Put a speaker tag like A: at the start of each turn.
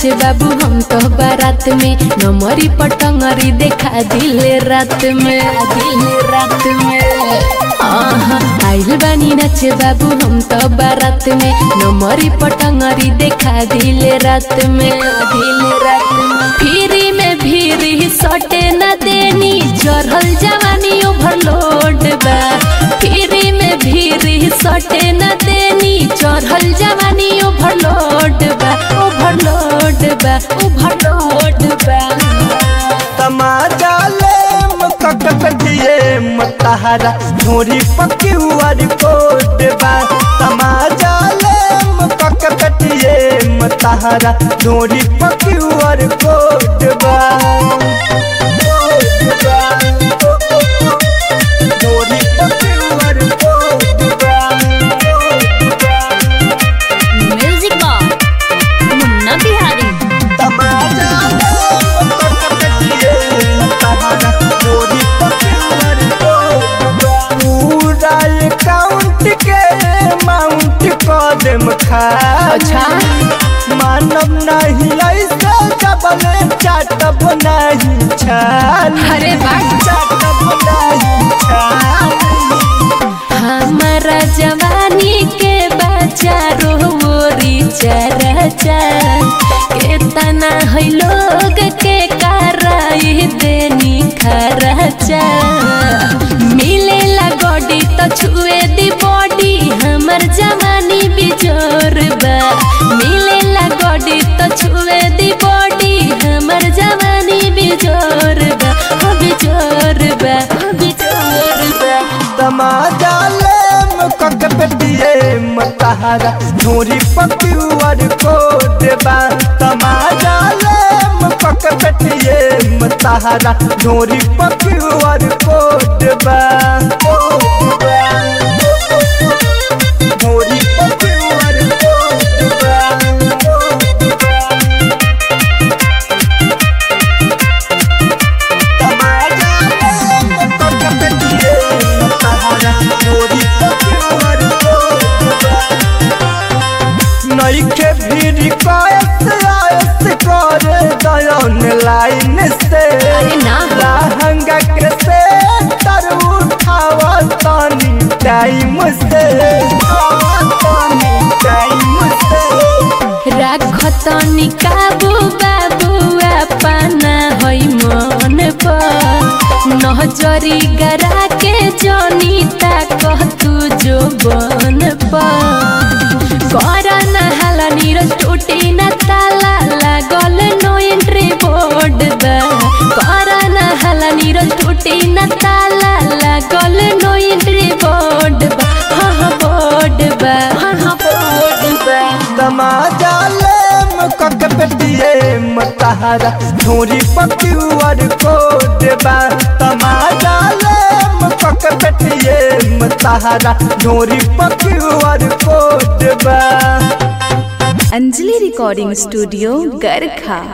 A: नाचे बाबू हम तो बारात में नमरी पटंगरी देखा दिले रात में दिले रात में आहा, आइल बानी नाचे बाबू हम तो बारात में नमरी पटंगरी देखा दिले रात में दिले रात में फिरी में भीरी सटे न देनी चढ़ल जवानी ओवरलोड बा फिरी में भीरी सटे न देनी चढ़ल जवानी ओवरलोड बा ओवरलोड बा ओवरलोड बा
B: तमाजा ले मककटिए मतहरा धोरी पकी हुआर कोट बा तमाजा ले मककटिए मतहरा धोरी पकी हुआर कोट बा धोरी पकी हुआर कोट बा
C: म्यूजिक बॉक्स मुन्ना बिहारी
B: तमाजा पूरा अकाउंट के अमाउंट कदम खा
A: अच्छा
B: मानव नहीं ऐसे डबल चाटब नहीं छाल
A: अरे वाह
B: चाटब नहीं छाल
A: हमारा जवानी के बच्चा रोरी चरचा के तना है लोग के कराई देनी खरचा मिलेला गोडी तो छुए दी बॉडी हमर जवानी बिजोर बा मिलेला गोडी तो छुए दी बॉडी हमर जवानी बिजोर बा हो बिजोर बा हो बिजोर बा
B: तमाजा ले मकक पेटिए मतहरा धोरी पक्यूर को देबा तमाजा ले मकक पेटिए मतहरा धोरी पक्यूर को देबा धोरी पक्यूर को देबा नईखे भीड़ कयस आयस कर दयन लाइन से
A: अरे ना।
B: लहंगा के से तर उठावा तनी टाइम से तनी टाइम से
A: राखतनी काबू बाबू अपना होइ मन पर नजरी गरा के जनीता कह तू जो बन पर कर न हाला नीरज टूटी न ताला लागल नो एंट्री बोर्ड बा कर न हाला नीरज टूटी न ताला लागल नो एंट्री बोर्ड बा हाँ हाँ बोर्ड बा हाँ हाँ बोर्ड बा
B: तमाजा ले मकक पेटिए मतहरा धोरी पक्यूर को देबा तमाजा ले मकक पेटिए मतहरा धोरी पक्यूर को देबा
C: अंजलि रिकॉर्डिंग स्टूडियो गरखा